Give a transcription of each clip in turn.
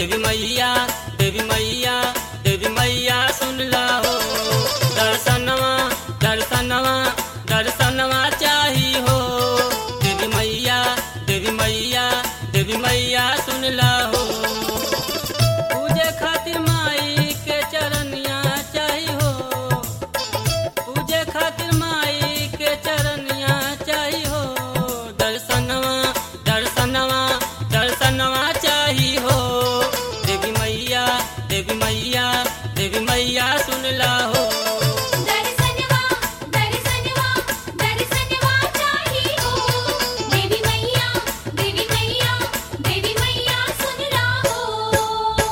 देवी मैया देवी मैया देवी मैया सुन ला हो दर्शनवा दर्शनवा दर्शनवा चाही हो देवी मैया देवी मैया देवी मैया सुन ला हो पूजे खातिर माई के चरनिया चाही हो पूजे खातिर माई के चरनिया चाही हो दर्शनवा दर्शनवा दर्शनवा चाही हो देवी मैया देवी मैया देवी मैया सुन ला हो दर्शनवा दर्शनवा दर्शनवा चाही हो देवी मैया देवी मैया देवी मैया सुन राहो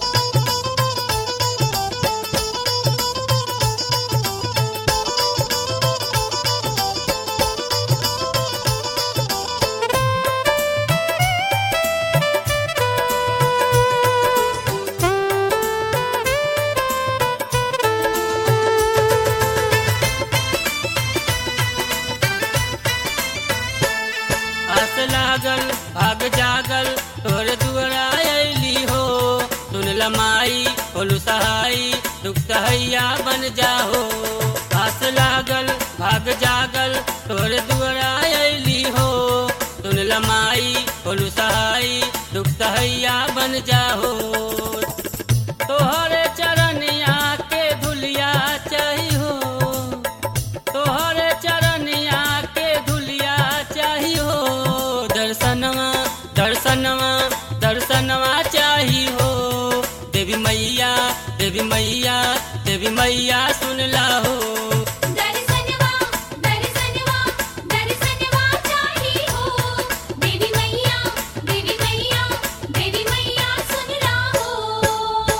आस लागल भाग जागल तोर दुआरा अली हो सुन लमाई बोलू सहाई दुख सहैया बन जाहो आस लागल भाग जागल तोर दुआरा अली हो सुन लमाई बोलू सहाई दुख सहैया बन जाहो तोहरे चरनिया के धुलिया चाही हो तोहरे चरनिया के धुलिया चाही हो दर्शनवा दर्शनवा दर्शनवा चाही हो देवी मैया देवी मैया देवी मैया सुन ला हो दर्शनवा दर्शनवा दर्शनवा चाही हो देवी मैया देवी मैया देवी मैया सुन राहो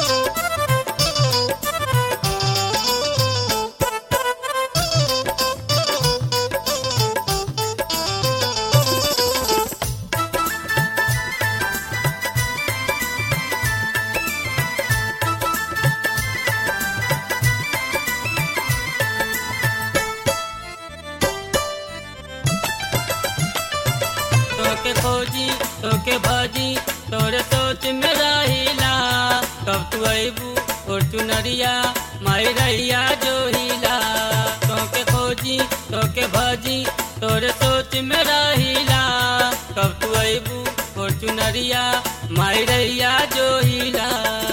तोके खोजी तोके भाजी तोरे सोच में रहिला कब तू अबू और चुनरिया माई रहिया जो हिला तोके खोजी तोके भाजी तोरे सोच में रहिला कब तू अबू और चुनरिया माई रहिया जो हिला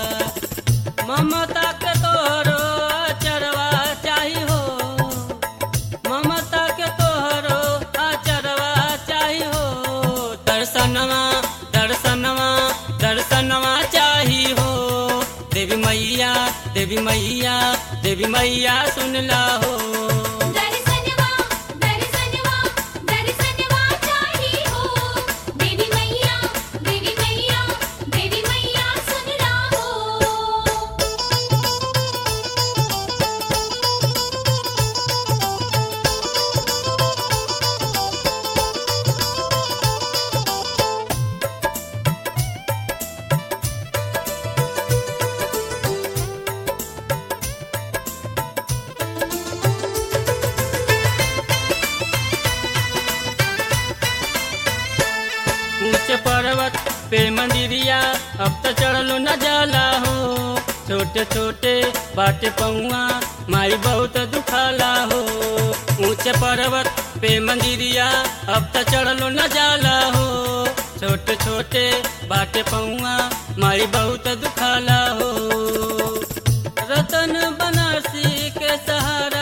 ममता के तोरो चरवा चाही हो ममता के तोहरो आचरवा चाही हो दर्शनवा दर्शनवा दर्शनवा चाही हो देवी मैया देवी मैया देवी मैया सुन ला हो दर्शनवा दर्शनवा दर्शनवा चाही हो देवी मैया देवी मैया देवी मैया सुन राहो ऊंचे पर्वत पे मंदिरिया अब तो चढ़लो न जाला हो छोटे छोटे बाटे पौआ माई बहुत दुखाला हो ऊंचे पर्वत पे मंदिरिया अब तो चढ़लो न जाला हो छोटे छोटे बाटे पौआ माई बहुत दुखाला हो रतन बनारसी के सहारा